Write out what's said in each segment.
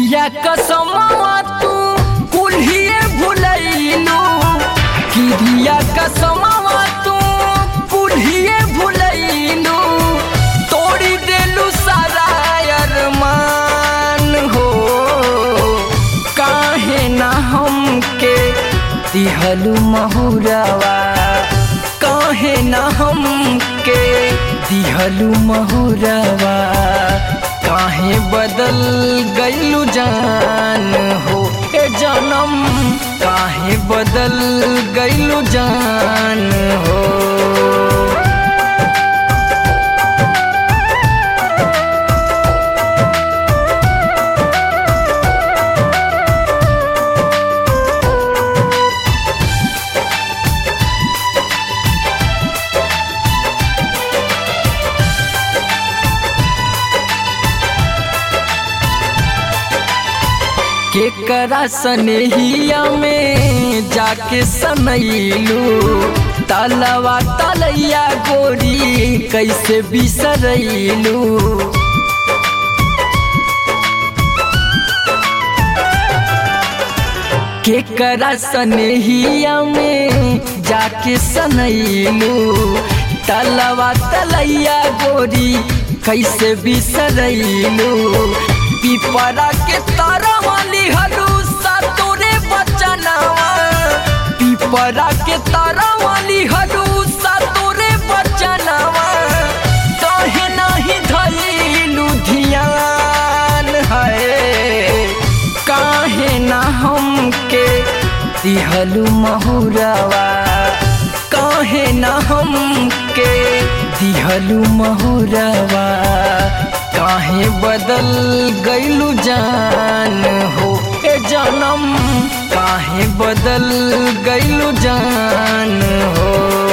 किरिया कसमवा तू कुल्हिए भुलैलू किरिया कसमवा तू कुल्हिए भुलैलू तोड़ी देलू सारा अरमान हो काहे ना हमके दिहलू महुरवा काहे ना हमके दिहलू महुरवा काहे बदल गईलू जान हो ए जनम काहे बदल गईलू जान हो केकरा सनेहिया में जाके सनैलू तलवा तलैया गोरी कैसे बिसरैलू केकरा सनेहिया में जाके सनैलू तलवा तलैया गोरी कैसे बिसरैलू पिपरा के तारा वाली हलूसा तोरे बचनावा पिपरा के तारा वाली हलूसा तोरे बचनावा कहे नहीं धैलू धियान है काहे ना हमके दिहलू महुरवा काहे ना हमके दिहलू महुरवा काहे बदल गईलू जान हो ए जनम काहे बदल गईलू जान हो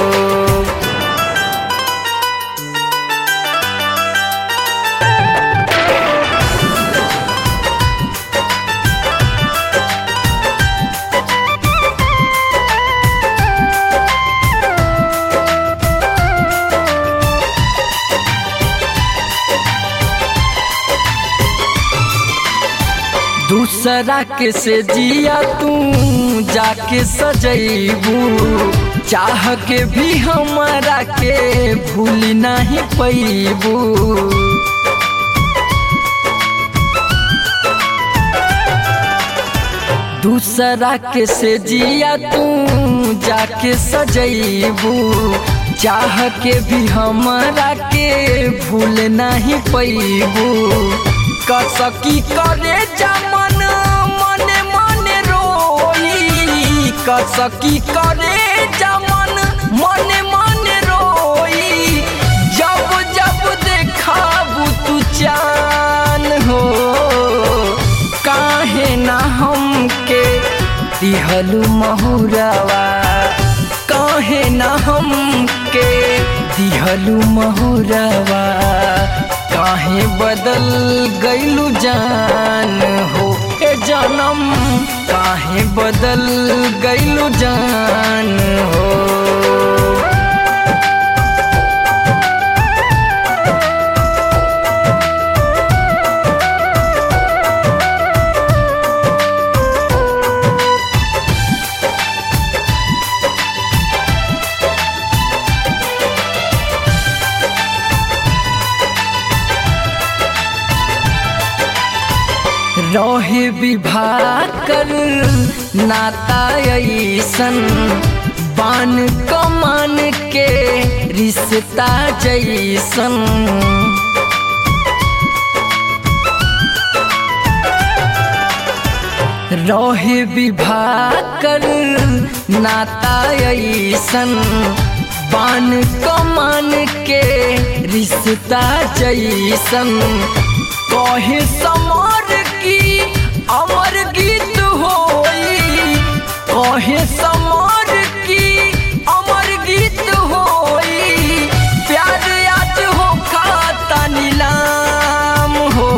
दूसरा के से जिया तू जाके सजैबू चाह के भी हमारा के भूल नहीं पैबू दूसरा के से जिया तू जाके सजैबू चाह के भी हमारा के भूल नहीं पैबू कसकी करे जमन मने मने रोई कसकी करे जमन मने मने रोई जब जब देखाबू तू चान हो काहे ना हमके दिहलू महुरवा काहे ना हमके दिहलू महुरवा काहे बदल गईलू जान हो ए जनम काहे बदल गईलू जान हो रहे विवाह कर नाता ऐसन बान कमान के रिश्ता जैसन रहे विवाह कर नाता ऐसन बान कमान के रिश्ता जैसन कहे समर की अमर गीत होई कहे समर की अमर गीत होई प्यार आज हो खाता नीलाम हो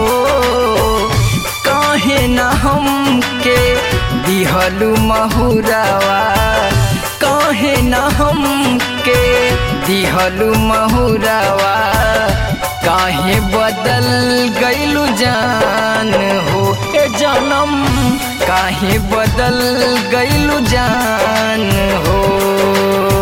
काहे ना हमके दिहलू महुरवा काहे ना हमके दिहलू महुरवा काहे बदल गईलू जान हो ए जा जन्म काहे बदल गइलु जान हो